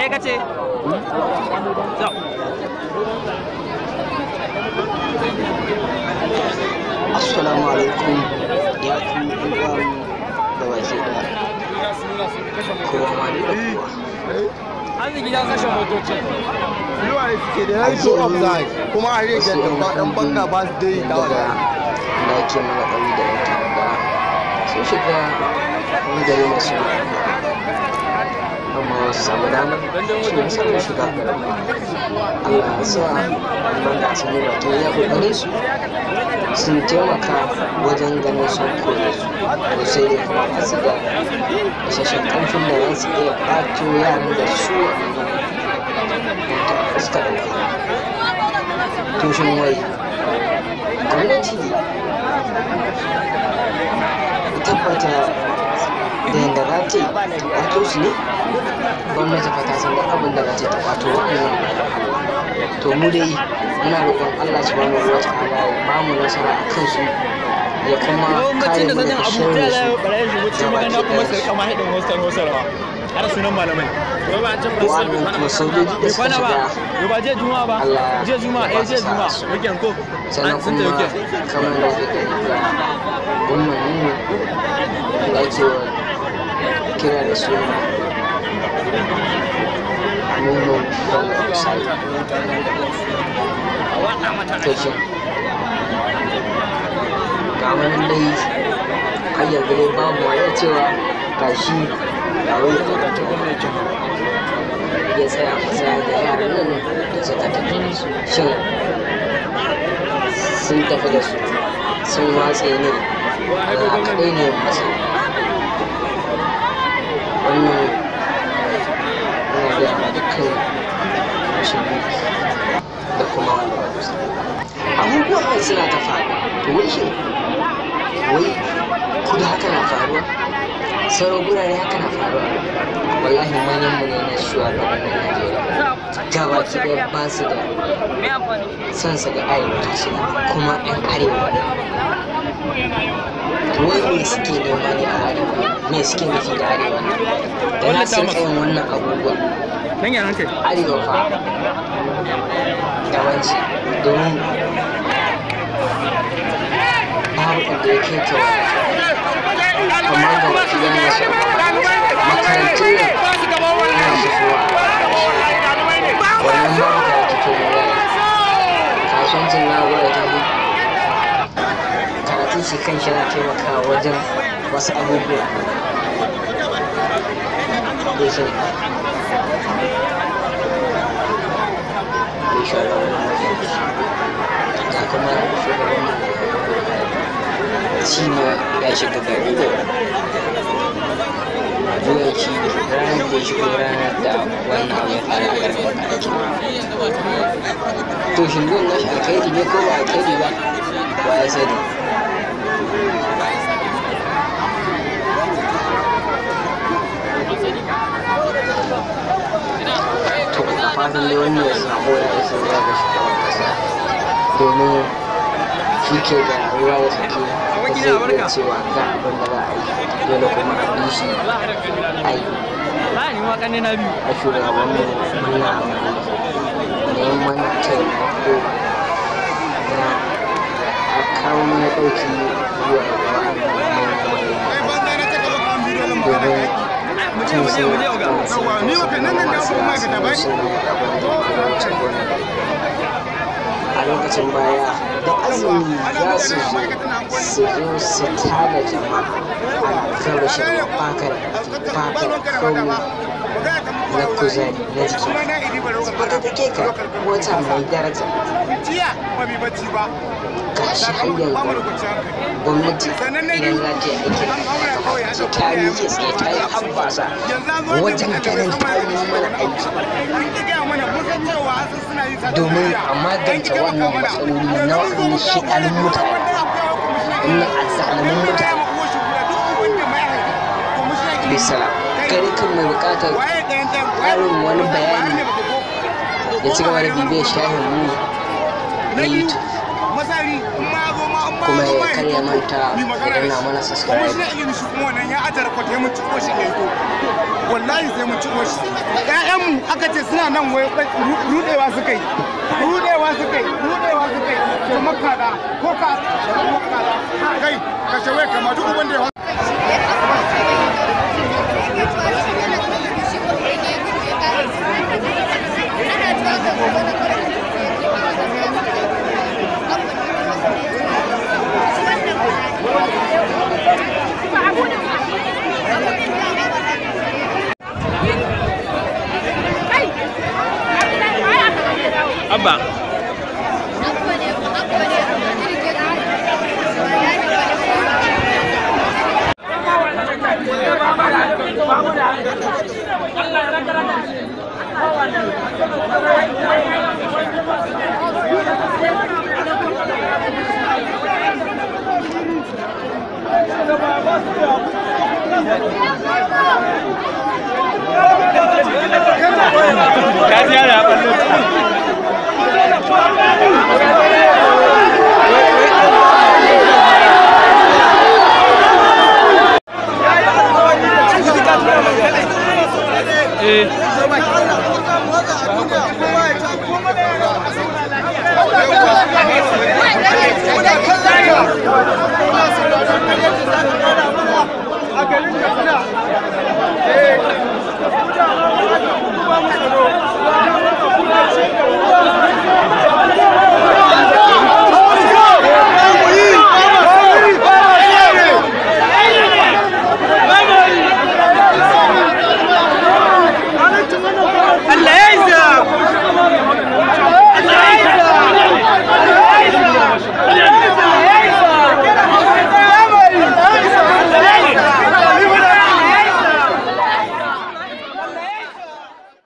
me kace to assalamu alaikum ya ku uwan da baki da kowa ma da kowa arziki ya kashe motoci Ruwa ne suke da ya yi so offside kuma a rage da ba ɗan banga ba su dai da daga da ake mana ɗari da yan ta'adda sun shiga wani gari mai suna amma wasu samu damar shi ne samun shiga garin Allah ya sa banda sun yi wato ya kokarin su sun taimaka wajen ganin sun kore su to sai dai kuma ba su da isasshen ƙarfin da za su iya ɓato yaran da su wanda suka ɗauka to shin wai gwamnati tabbata da yadda za ta yi ta kwato su ne gwamnati fa ta san duk abin da za ta yi ta kwato waɗannan to mu dai muna roƙon Allah subhanahu wa ta'ala ya ba mu nasara a kansu ya kuma kare lokacin da mu sanin daga abu sharrin ta su la bare shi wuce magana kuma sai kama hidin hostel hostel ba har sunan malamai wai ba an ce wa'annan kuma sojoji da bai suka kwana ba shiga yau ba je juma'a ba Allah je juma'a ya eh je ba su juma'a sa'a su. weekend ko sannan an sun ta kuma weekend kamar da kuka wannan mu da ake wa kira da suna nono wanda misali to shi ga wani dai har yanzu dai babu wani cewa ga shi a wani ya tsaya kusa da yaran nan da suka tafi da su shin sun tafi da su sun watse ne a kaɗai ne masa wannan yana gaya ma dukkan musulmi da kuma wanda ba musu abubuwan nan suna ta faruwa to wai shin wai kudu haka na faruwa sauran gurare haka na faruwa wallahi manyan mu ne na shugabannin najeriya gaba ki ɗaya ba su da son su ga arewa ta shiga kuma yan arewa wai me suke nema ne a arewa me suke nufi da arewa da na sun yin wannan abubuwa nan yaran kai arewa fa daban ce domin babu inda ya kai ta wani amma ga wasu yan nasu makarantun nan ana shigowa wannan ma da kike magana kasuwancin na gwada ta yi karatun shi kan shi na taimakawa wajen wasu abubuwa bai sani bai shugaban ga kuma shugaban shi ma ya shiga gari da yawanci ranar da ya shigo ranar da wannan abu ya fara a karfin aiki to shin zuwan nashi alkhairi ne ko ba alkhairi ba ba ya sani to a fatan dai wannan sako ya isa zuwa ga shugaban kasa domin shi ke da ruwa da sake da zai iya cewa ga abin da za a yi dole kuma a bi shi a yi ba ni ma kanne na biyu a shugabanmu muna neman taimako na a kawo mana ɗauki zuwa ga wa'annan domin tun sun Ni ba kai nan nan da abubuwan ma'aikata ba a lokacin baya da azumi za su zo su zo su tada jama'a ana kan rashin baka da baka da komai na kuzari na jiki haka take ka wata mai daraja jiya ba bi bacci ba gashi har yanzu gwamnati idan za ta yi aiki ce ta yi ke tsaye ta yi habbasa wajen ganin ta yi mana aiki an ki gaya mana mun san cewa an san suna yin sata domin a magance wannan matsaloli na waɗannan shiɗanin mutane wannan azzalumin mutane bisala gari kan mai buƙatar ƙarin wani bayani ya ci gaba da bibiyar shahin mu na youtube masari in ma zo ma in ma kuma ya karya manta ya danna mana subscribe wallahi sai mun ciko shi ƴaƴanmu aka ce suna nan wai rudewa suka yi rudewa suka yi rudewa suka yi to makada ko ka makada kai ka shawe kama duk uban da ya abba ka ji yara ballo eh a garin katsina